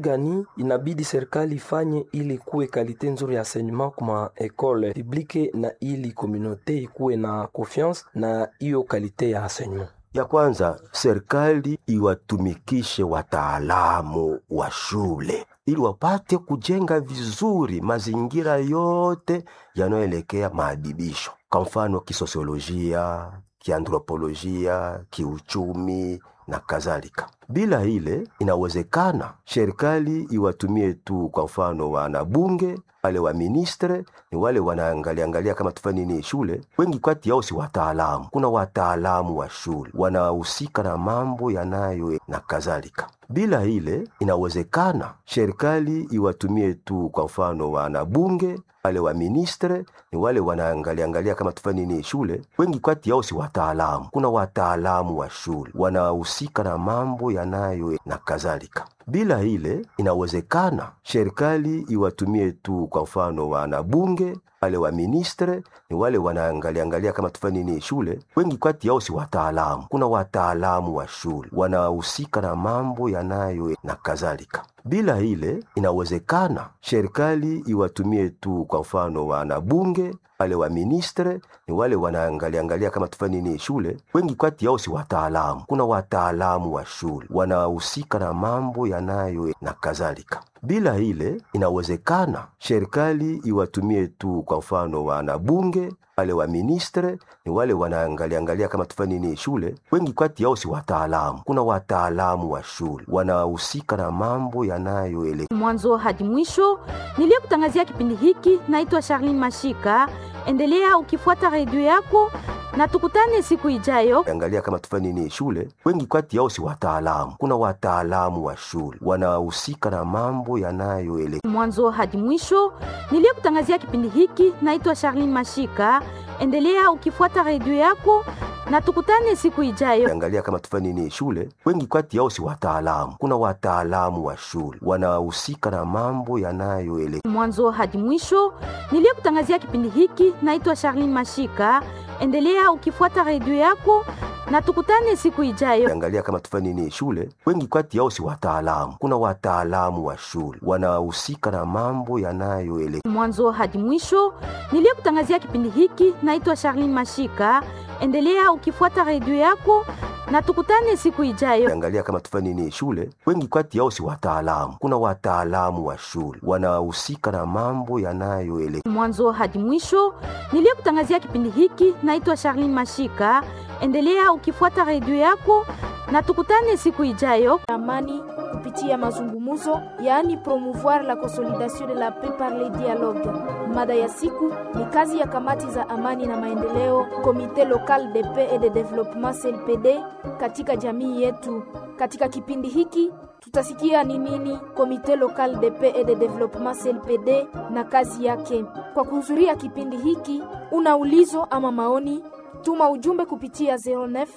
gani inabidi serikali ifanye ili kuwe kalite nzuri ya enseignement kuma ekole publique na ili komunote ikuwe na confiance na hiyo kalite ya enseignement? Ya kwanza, serikali iwatumikishe wataalamu wa shule ili wapate kujenga vizuri mazingira yote yanayoelekea maadibisho, kwa mfano kisosiolojia, kianthropolojia, kiuchumi na kadhalika. Bila ile inawezekana serikali iwatumie tu, kwa mfano wanabunge wale wa ministre ni wale wanaangalia angalia kama tufanye nini shule. Wengi kati yao si wataalamu. Kuna wataalamu wa shule wanahusika na mambo yanayo na kadhalika. Bila ile inawezekana serikali iwatumie tu, kwa mfano wanabunge wale wa ministre ni wale wanaangalia angalia kama tufanye nini shule. Wengi kati yao si wataalamu. Kuna wataalamu wa shule wanahusika na mambo yanayo na kadhalika. Bila ile inawezekana serikali iwatumie tu, kwa mfano wanabunge wale wa ministre ni wale wanaangalia angalia kama tufanye nini shule. Wengi kati yao si wataalamu. Kuna wataalamu wa shule wanahusika na mambo yanayo na kadhalika. Bila ile inawezekana serikali iwatumie tu, kwa mfano wanabunge wale wa ministre ni wale wanaangalia angalia kama tufanye nini shule. Wengi kati yao si wataalamu. Kuna wataalamu wa shule wanahusika na mambo yanayo na kadhalika. Bila ile inawezekana serikali iwatumie tu, kwa mfano wanabunge wale wa ministre ni wale wanaangalia angalia kama tufanye nini shule. Wengi kati yao si wataalamu. Kuna wataalamu wa shule wanahusika na mambo yanayo mwanzo hadi mwisho. Niliyekutangazia kipindi hiki naitwa Charlene Mashika. Endelea ukifuata redio yako na tukutane siku ijayo. angalia kama tufanye nini shule. Wengi kati yao si wataalamu. Kuna wataalamu wa shule wanahusika na mambo yanayo mwanzo hadi mwisho. Niliyekutangazia kipindi hiki naitwa Charlene Mashika. Endelea ukifuata redio yako na tukutane siku ijayo. angalia kama tufanye nini shule. Wengi kati yao si wataalamu. Kuna wataalamu wa shule wanahusika na mambo yanayo mwanzo hadi mwisho. Niliyekutangazia kipindi hiki naitwa Charlene Mashika. Endelea ukifuata redio yako na tukutane siku ijayo. angalia kama tufanye nini shule. Wengi kati yao si wataalamu. Kuna wataalamu wa shule wanahusika na mambo yanayo mwanzo hadi mwisho. Niliyekutangazia kipindi hiki naitwa Charlene Mashika. Endelea ukifuata redio yako na tukutane siku ijayo. angalia kama tufanye nini shule. Wengi kati yao si wataalamu. Kuna wataalamu wa shule wanahusika na mambo yanayo mwanzo hadi mwisho. Niliyekutangazia kipindi hiki naitwa Charlene Mashika. Endelea ukifuata redio yako na tukutane siku ijayo. amani kupitia mazungumzo, yaani promouvoir la consolidation de la paix par le dialogue. Mada ya siku ni kazi ya kamati za amani na maendeleo, Comité local de paix et de développement CLPD katika jamii yetu. Katika kipindi hiki tutasikia ni nini Comité local de paix et de développement CLPD na kazi yake. Kwa kuhudhuria kipindi hiki, una ulizo ama maoni tuma ujumbe kupitia 09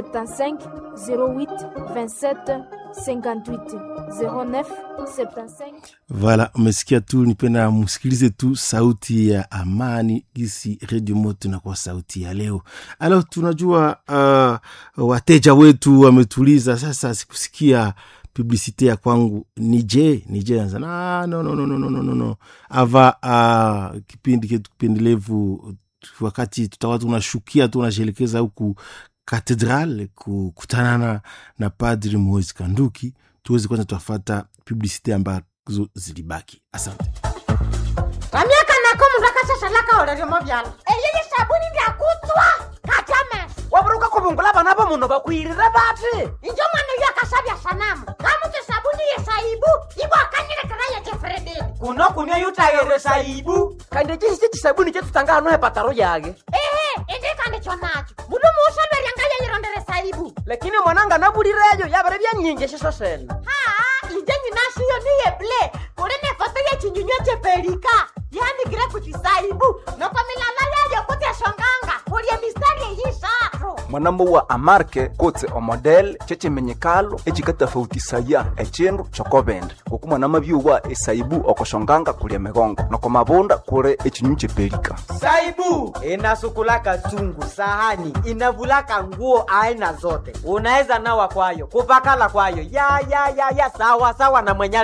75 08 27 58 09 75 Voilà, umesikia tu, nipenda msikilize tu sauti ya amani gisi redio moto na kwa sauti ya leo. Alo, tunajua uh, wateja wetu wametuliza sasa, sikusikia publicite ya kwangu nije nije anza na no, no, no, no, no, no, no, no. ava uh, kipindi ketu kipendelevu wakati tutakuwa tunashukia tunashelekeza huku katedral kukutana na, na padri Moise Kanduki tuweze kwanza tuafata publicite ambazo zilibaki. Asante. vamyaka nako mundu akashashalaka oleryomo vyalo eyeye sabuni ndyakutswa katame waburuka kuvungula vana va munhu vakwirire vati injo mwana uyo akasavya sanamu kamutse sabuni yesaibu ivo akanyilekera yechefrededi kuno kunywa yutayere saibu kandi cisi cisabuni cetutanga hano hepataro yage ehe indikandi chonacho mundu muusaveryanga yeyirondere saibu lakini mwananga navulireyo yavere vyanyingeshiso sene haa inje nyinashiyo niyeble kuli ne foto yechinyunywa chepelika yanikire kuchisaibu noko milala yayo kutyashonganga kulye mistari eyisatu mwanambo wa amarke kutse omodel cecemenyekalo ecikatafautisaya ecindu cokovende kuku mwanama byuwa esaibu okoshonganga kulya migongo noko mavunda kuli ecinyu cepelika saibu inasukulaka chungu sahani inavulaka nguo aina zote unaweza nawa kwayo kupakala kwayo ya ya ya ya sawa sawa na mwenye